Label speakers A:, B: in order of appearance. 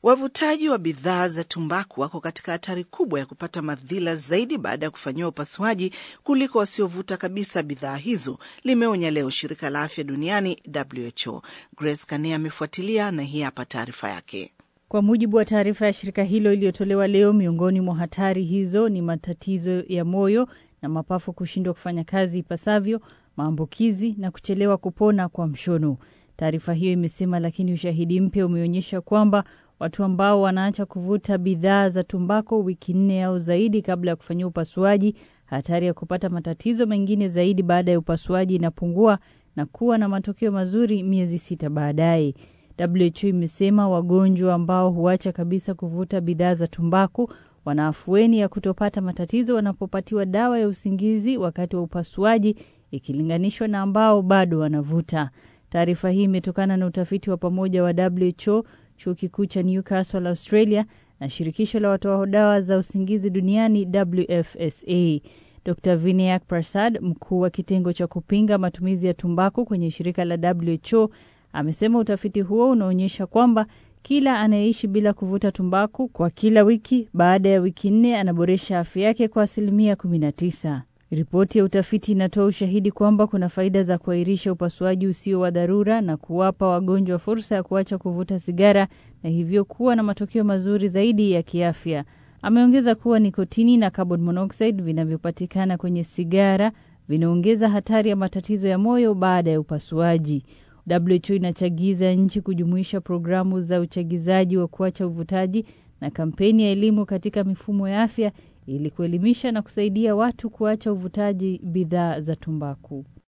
A: Wavutaji wa bidhaa za tumbaku wako katika hatari kubwa ya kupata madhila zaidi baada ya kufanyiwa upasuaji kuliko wasiovuta kabisa bidhaa hizo, limeonya leo shirika la afya duniani WHO. Grace Kane amefuatilia na hii hapa taarifa yake.
B: Kwa mujibu wa taarifa ya shirika hilo iliyotolewa leo, miongoni mwa hatari hizo ni matatizo ya moyo na mapafu kushindwa kufanya kazi ipasavyo, maambukizi na kuchelewa kupona kwa mshono. Taarifa hiyo imesema, lakini ushahidi mpya umeonyesha kwamba watu ambao wanaacha kuvuta bidhaa za tumbako wiki nne au zaidi kabla ya kufanyia upasuaji, hatari ya kupata matatizo mengine zaidi baada ya upasuaji inapungua na kuwa na matokeo mazuri miezi sita baadaye. WHO imesema wagonjwa ambao huacha kabisa kuvuta bidhaa za tumbaku wana afueni ya kutopata matatizo wanapopatiwa dawa ya usingizi wakati wa upasuaji ikilinganishwa na ambao bado wanavuta. Taarifa hii imetokana na utafiti wa pamoja wa WHO, chuo kikuu cha Newcastle Australia na shirikisho la watoa dawa za usingizi duniani WFSA. Dr Vinayak Prasad, mkuu wa kitengo cha kupinga matumizi ya tumbaku kwenye shirika la WHO, amesema utafiti huo unaonyesha kwamba kila anayeishi bila kuvuta tumbaku kwa kila wiki baada ya wiki nne anaboresha afya yake kwa asilimia 19. Ripoti ya utafiti inatoa ushahidi kwamba kuna faida za kuahirisha upasuaji usio wa dharura na kuwapa wagonjwa fursa ya kuacha kuvuta sigara na hivyo kuwa na matokeo mazuri zaidi ya kiafya. Ameongeza kuwa nikotini na carbon monoxide vinavyopatikana kwenye sigara vinaongeza hatari ya matatizo ya moyo baada ya upasuaji. WHO inachagiza nchi kujumuisha programu za uchagizaji wa kuacha uvutaji na kampeni ya elimu katika mifumo ya afya ili kuelimisha na kusaidia watu kuacha uvutaji bidhaa za tumbaku.